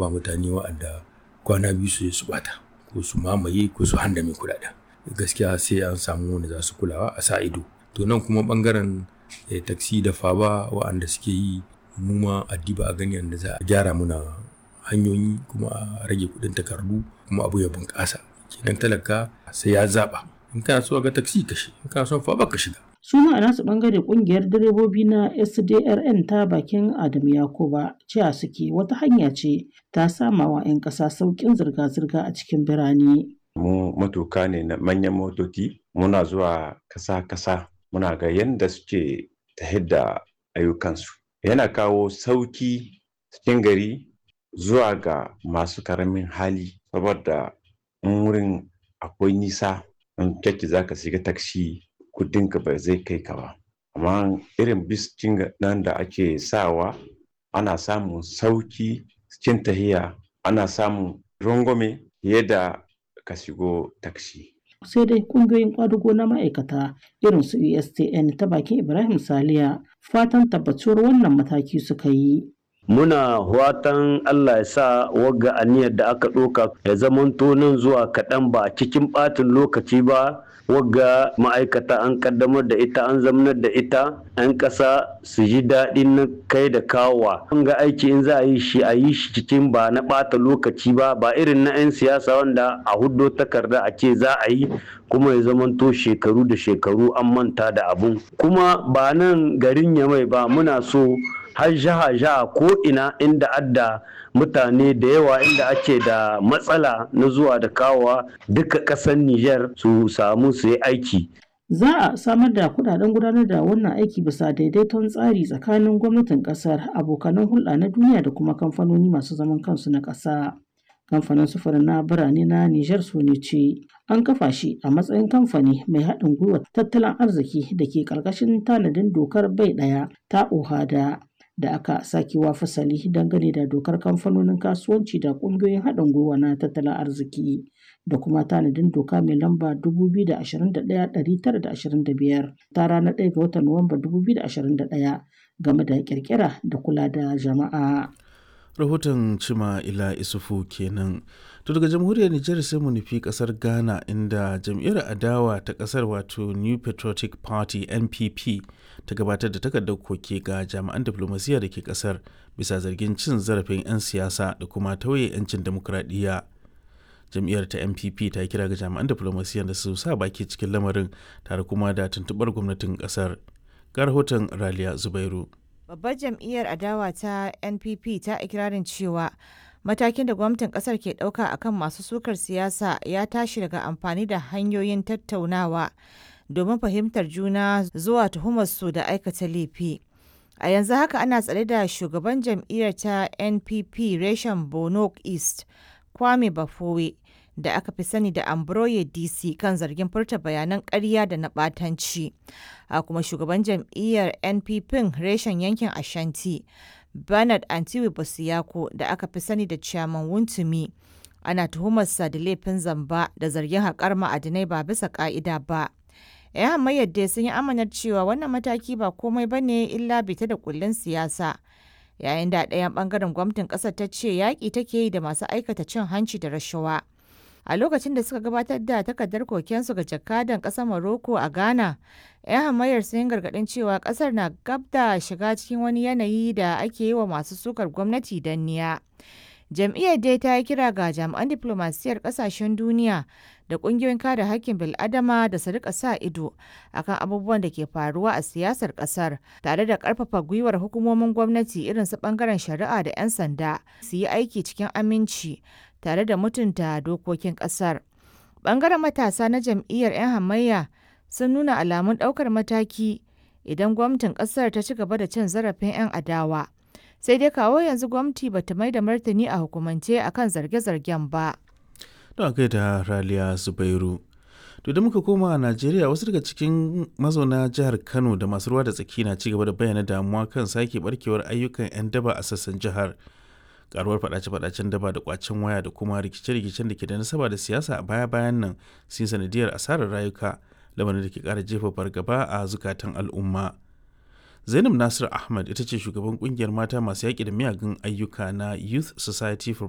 ba mutane wa'anda kwana biyu su su bata ko su mamaye ko su handame kuɗaɗen gaskiya sai an samu wanda za su kulawa a sa ido to nan kuma bangaren eh, taksi da faba wa'anda suke yi mu ma addiba a gani yadda za a gyara muna hanyoyi kuma a rage kuɗin takardu kuma abu ya bunƙasa kenan talaka sai ya zaɓa in kana so ga taksi ka shi in kana son faba ka shiga su ma a nasu bangare kungiyar direbobi na sdrn ta bakin adamu yakuba cewa suke wata hanya ce ta sama wa 'yan ƙasa sauƙin zirga-zirga a cikin birane mu matuka ne na manyan motoci muna zuwa kasa-kasa muna ga yadda suke ta da ayyukansu yana kawo sauki cikin gari zuwa ga masu karamin hali saboda in wurin akwai nisa in kyakki za ka shiga taksi kudinka ba zai kai ka ba amma irin biskin nan da ake sawa ana samun sauki cikin tahiya ana samun rangwame fiye da ka shigo taksi sai dai kungiyoyin kwadugo na ma'aikata irin su USTN ta bakin Ibrahim Saliya fatan tabbatuwar wannan mataki suka yi. muna watan Allah ya sa wagga aniyar da aka ɗauka ya zamanto nan zuwa kaɗan ba cikin ɓatin lokaci ba wagga ma'aikata an kaddamar da ita an zamanar da ita 'yan ƙasa su ji daɗin na kai da kawowa an ga aiki in za a yi shi a yi shi cikin ba na ɓata lokaci ba ba irin na 'yan siyasa wanda a huddo takarda a ce za a yi kuma ya zamanto shekaru da shekaru an manta da abun kuma ba nan garin yamai ba muna so har jaha jaha ko ina inda adda mutane da yawa inda ake da matsala na zuwa da kawowa duka ƙasar Nijar su samu su yi aiki. Za a samar da kudaden gudanar da wannan aiki bisa daidaiton tsari tsakanin gwamnatin kasar abokanan hulɗa na duniya da kuma kamfanoni masu zaman kansu na ƙasa. Kamfanin sufurin na birane na Nijar su ne ce an kafa shi a matsayin kamfani mai haɗin gwiwa tattalin arziki da ke ƙarƙashin tanadin dokar bai ɗaya ta OHADA. da aka sakewa fasali dangane da dokar kamfanonin kasuwanci da ƙungiyoyin haɗin gwiwa na tattalin arziki da kuma tanadin doka mai lamba 2021-925 ta ranar 1 ga watan Nuwamba 2021 game da ƙirƙira da kula da jama'a. rahoton cima ila isufu kenan to daga jamhuriyar nijar sai mu nufi kasar ghana inda jam'iyyar adawa ta kasar wato new patriotic party npp ta gabatar da takardar koke ga jami'an diflomasiyya da ke kasar bisa zargin cin zarafin 'yan siyasa da kuma tauye 'yancin demokuraɗiyya jam'iyyar ta npp ta kira ga jami'an diflomasiyya da su sa baki cikin lamarin tare kuma da tuntuɓar gwamnatin kasar ga rahoton raliya zubairu Babbar jam'iyyar adawa ta NPP ta ikirarin cewa matakin da gwamnatin kasar ke ɗauka akan masu sukar siyasa ya tashi daga amfani da hanyoyin tattaunawa domin fahimtar juna zuwa tuhumarsu da aikata laifi. A yanzu haka ana tsare da shugaban jam'iyyar ta NPP reshen Bono East, Kwame Bafowe, da aka fi sani da Ambroye DC kan zargin furta bayanan ƙarya da na ɓatanci. A kuma shugaban jam'iyyar NPP reshen yankin Ashanti, Bernard Antiwi Bosiyako da aka fi sani da Chairman Wuntumi. Ana tuhumarsa da laifin zamba da zargin haƙar ma'adinai ba bisa ƙa'ida ba. 'Yan hamayyar dai sun yi amanar cewa wannan mataki ba komai ba ne illa bita da kullun siyasa. Yayin da ɗayan ɓangaren gwamnatin ƙasar ta ce yaƙi take yi da masu aikata cin hanci da rashawa. a lokacin da suka gabatar da takardar kokensu ga jakadan ƙasar Morocco a Ghana. 'Yan hamayyar sun gargaɗin cewa ƙasar na gab da shiga cikin wani yanayi da ake yi wa masu sukar gwamnati danniya. Jam'iyyar dai ta yi kira ga jami'an diflomasiyyar ƙasashen duniya da ƙungiyoyin kare haƙƙin bil'adama da su rika sa ido akan abubuwan da ke faruwa a siyasar ƙasar tare da ƙarfafa gwiwar hukumomin gwamnati irin su ɓangaren shari'a da 'yan sanda su yi aiki cikin aminci tare da mutunta dokokin ƙasar. Ɓangaren matasa na jam'iyyar 'yan hamayya sun nuna alamun ɗaukar mataki idan gwamnatin ƙasar ta ci gaba da cin zarafin 'yan adawa. Sai dai kawo yanzu gwamnati ba ta mai da martani a hukumance akan zarge-zargen ba. Don kai da Raliya Zubairu. To da muka koma a Najeriya wasu daga cikin mazauna jihar Kano da masu ruwa da tsaki na ci gaba da bayyana damuwa kan sake barkewar ayyukan 'yan daba a sassan jihar. karuwar fadace-fadacen daba da kwacin waya da kuma rikice-rikicen da ke da nasaba da siyasa a baya-bayan nan sun sanadiyar asarar rayuka lamarin da ke kara jefa fargaba a zukatan al'umma zainab nasir ahmad ita ce shugaban kungiyar mata masu yaƙi da miyagun ayyuka na youth society for